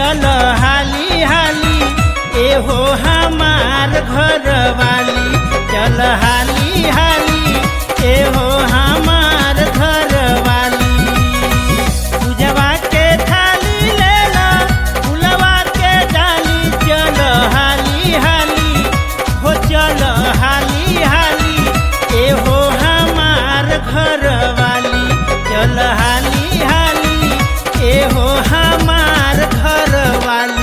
चल हाली हाली एहो हमार घर वाली चल हाली हाली एहो हमार घर वाली पूजवा के थाली लेला फुलवा के डाली चल हाली हाली हो चल हाली हाली एहो हमार घर वाली चल हाली हाली एहो हमार घर वाली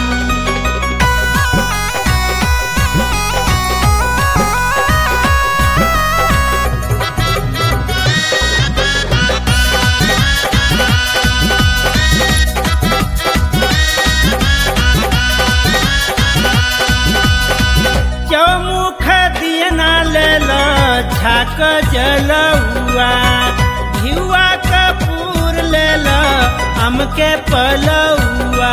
चौमुख दियना लेल झाक जलुआ घिउआ कपूर लेल हमके पलौआ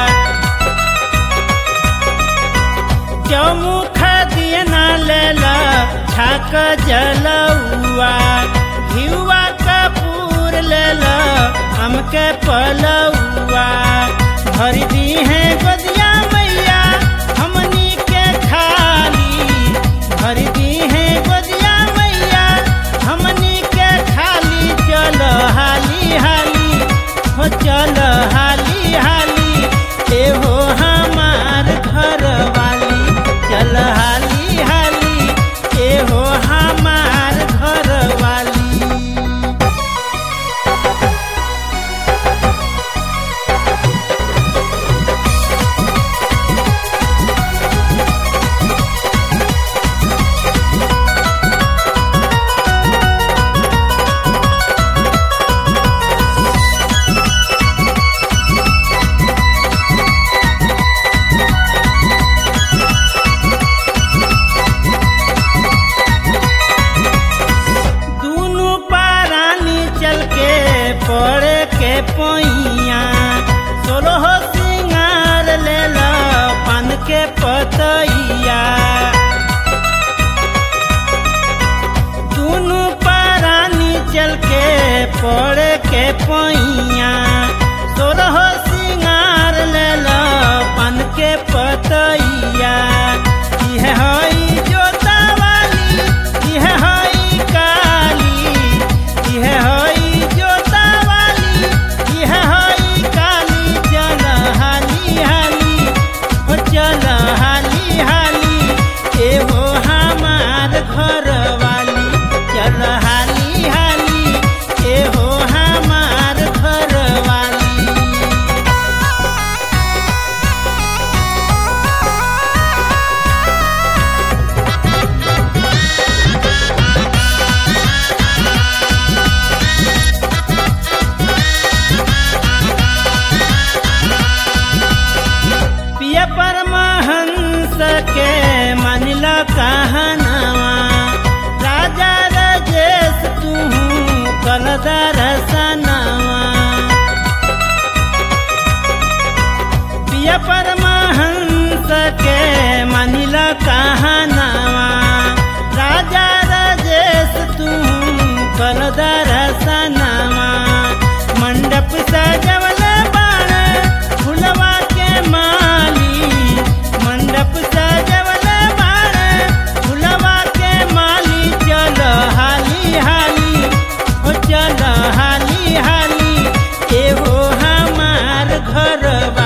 चौमुख दियना लेल झाक जलुआ घिउआ कपूर लेल हमके पलौआ भर दी है गोदिया मैया हमनी के खाली भर दी है गोदिया मैया हमनी के खाली चल हाली हाली हो चल हाली हाली एहो हमार घर वाली चल हाली हाली एहो हमार घर वाली दूनु पारानी चल के पड़े के पैया सोलह सिंगार ले ला पान के पतैया दूनु पारानी चल के पड़े के पैया सोलह सिंगार ले ला पान के पतैया इहे हई जोता वाली इहे हई काली इहे हई जोता वाली इहे हई काली चल हाली हाली हो चल हाली हाली एहो हमार घर वाली चल हाली हाली एहो हमार घर वाली पिया परमहंस के मानिल कहनवा राजा रजेश तू कल दरसनवा पिया परमहंस के मानिल कहनवा राजा रजेश तू कल दरसनवा मंडप सजवल बाण फुलवा के माली मंडप सजवल बाण फुलवा के माली चल हाली हाली हो चल हाली हाली एहो हमार घर